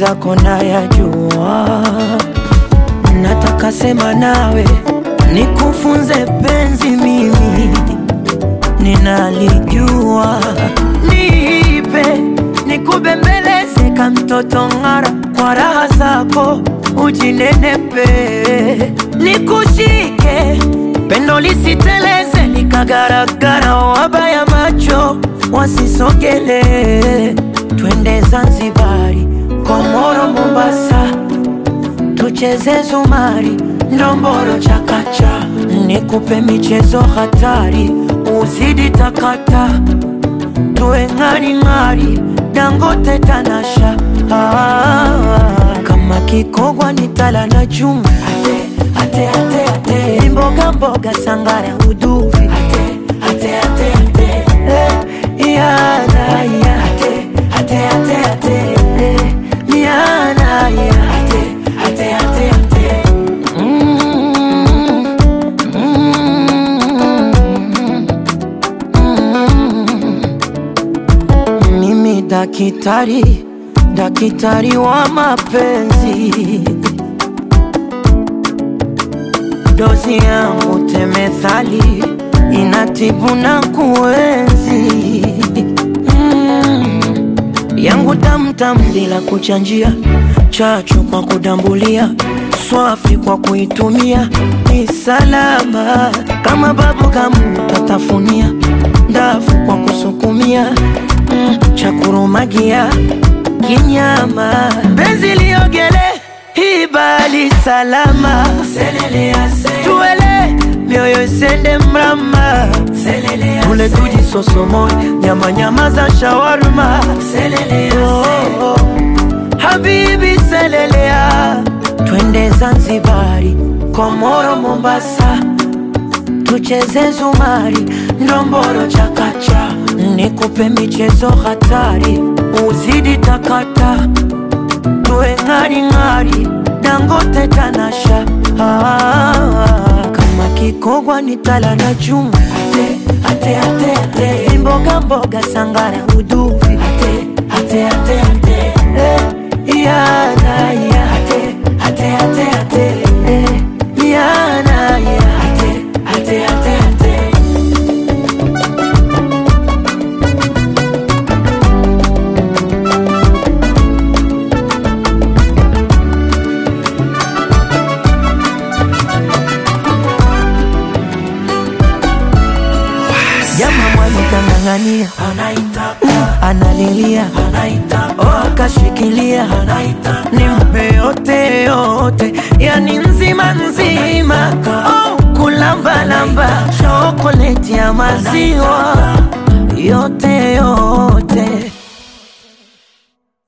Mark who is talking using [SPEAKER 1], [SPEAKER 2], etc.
[SPEAKER 1] mwenzako nayajua, nataka sema nawe nikufunze penzi, mimi ninalijua, nipe nikubembeleze ka mtoto ng'ara, kwa raha zako ujinenepe, nikushike pendo lisiteleze likagaragara, wabaya macho wasisogele, twende Zanzibari, Komoro, Mombasa, tucheze zumari, ndomboro, chakacha, nikupe michezo hatari, uzidi takata, tuwe ng'aring'ari, Dangote, Tanasha, ah, kama kikogwa ni tala na chuma ate, ate, ate, mboga mboga, sangara, uduvi ate, ate, ate, ate, eh, yana, ya, ate, ate, ate, ate, eh, yana, ya, ate, ate, ate, ate. Mm, mm, mm. Mimi dakitari, dakitari wa mapenzi dozi yangu temethali inatibu na kuenzi mm. yangu tamtam bila kuchanjia, chachu kwa kudambulia, swafi kwa kuitumia, ni salama kama babu kamu tatafunia, ndafu kwa kusukumia mm. chakurumagia kinyama, benzi liogele hibali salama tuele mioyo isende mrama tule tuji sosomoy nyama nyama za shawarma oh, oh. Habibi selelea twende Zanzibari Komoro Mombasa tucheze zumari ndomboro chakacha nikupe michezo hatari uzidi takata tuwe ng'aring'ari Dangote Tanasha ah, kama kikogwa ni tala na chuma ate, ate, ate, ate. mboga mboga sangara uduvi ate, ate, ate, ate. Eh, yana, ya. ate, ate, ate, ate. Eh, yana, ya. ate, ate, ate, ate. Jama mwanikang'ang'ania analilia oh, akashikilia nimpe yote yote, yani nzima nzima oh, kulambalamba chokoleti ya maziwa yote yote